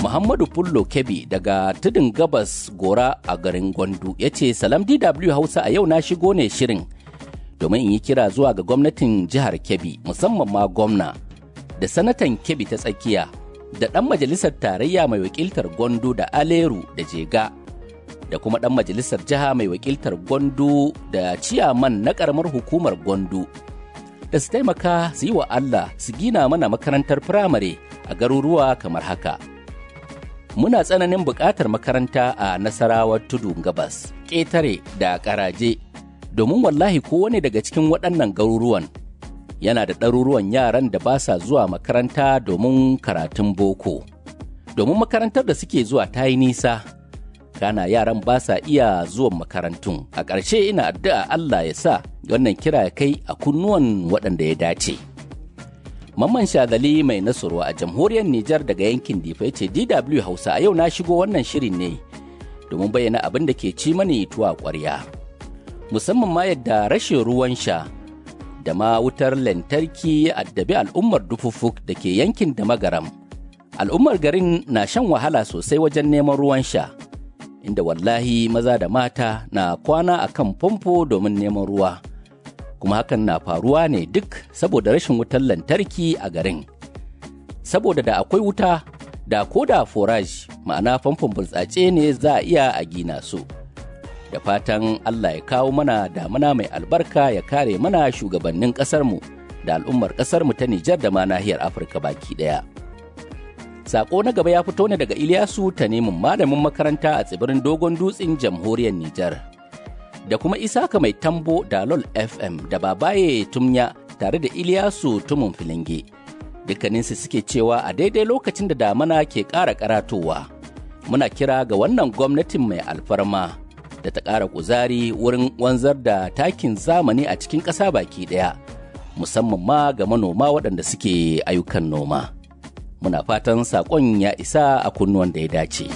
Muhammadu Fullo Kebi daga tudun gabas gora a garin Gwandu ya ce Salam DW Hausa a yau na shigo ne shirin domin in yi kira zuwa ga gwamnatin jihar Kebbi musamman ma gwamna da sanatan Kebbi ta tsakiya da ɗan majalisar tarayya mai wakiltar Gwandu da Aleru da Jega da kuma ɗan majalisar jiha mai wakiltar Gwandu da ciyaman na ƙaramar hukumar Gwandu da su taimaka su yi wa Allah su gina mana makarantar firamare a garuruwa kamar haka. Muna tsananin buƙatar makaranta a nasarawar tudu gabas, ƙetare da ƙaraje, domin wallahi kowane daga cikin waɗannan garuruwan yana da ɗaruruwan yaran da ba sa zuwa makaranta domin karatun boko. Domin makarantar da suke zuwa ta yi nisa, kana yaran ba sa iya zuwan makarantun. A ƙarshe ina addu'a Allah ya sa wannan kira ya kai a kunnuwan waɗanda ya dace. Mamman Shazali mai nasarwa a jamhuriyar Nijar daga yankin Difa ce DW Hausa a yau na shigo wannan shirin ne domin bayyana abin da ke ci mani tuwa ƙwarya. Musamman ma yadda rashin ruwan sha da ma wutar lantarki ya addabi al'ummar dufufuk da ke yankin da magaram. Al'ummar garin na shan wahala sosai wajen neman ruwan sha, inda wallahi maza da mata na kwana a kan famfo domin neman ruwa. kuma hakan na faruwa ne duk saboda rashin wutar lantarki a garin. Saboda da akwai wuta, da ko da forage ma'ana famfon burtsatse ne za a iya a gina su. Da fatan Allah ya kawo mana damuna mai albarka ya kare mana shugabannin ƙasarmu da al'ummar ƙasarmu ta Nijar da ma nahiyar Afirka baki ɗaya. Sako na gaba ya fito ne daga Ilyasu ta nemin malamin makaranta a tsibirin Dogon Dutsen jamhuriyar Nijar. da kuma Isaka mai tambo da LOL FM da Babaye Tumya tare da Iliyasu Tumun Filinge. Dukkaninsu suke cewa a daidai lokacin da damana ke ƙara karatowa. Muna kira ga wannan gwamnatin mai alfarma da ta ƙara kuzari wurin wanzar da takin zamani a cikin ƙasa baki ɗaya, musamman ma ga manoma waɗanda suke ayyukan noma. Muna fatan saƙon ya isa a kunnuwan da ya dace.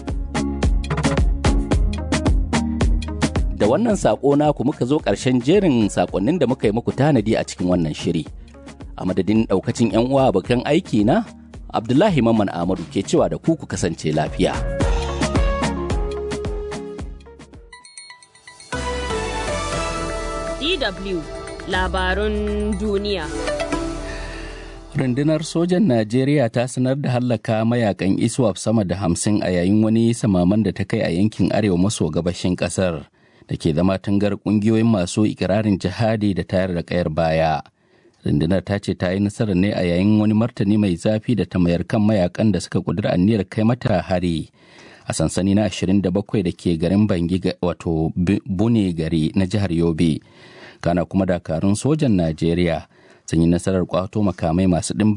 da wannan saƙo naku muka zo ƙarshen jerin saƙonnin da muka yi muku tanadi a cikin wannan shiri. A madadin ɗaukacin 'yan uwa abokan aiki na, Abdullahi Mamman Ahmadu ke cewa da ku ku kasance lafiya. DW Labarun Duniya Rundunar sojan Najeriya ta sanar da hallaka mayakan ISWAP sama da hamsin a yayin wani samaman da ta kai a yankin arewa maso gabashin ƙasar. da ke zama tungar kungiyoyin masu ikirarin jihadi da tayar da kayar baya. Rundunar ta ce ta yi nasarar ne a yayin wani martani mai zafi da ta mayar kan mayakan da suka kudura aniyar kai mata hari a sansani na 27 da ke garin Bangi wato Bune gari na jihar Yobe. Kana kuma dakarun sojan Najeriya sun yi nasarar kwato makamai masu ɗimbin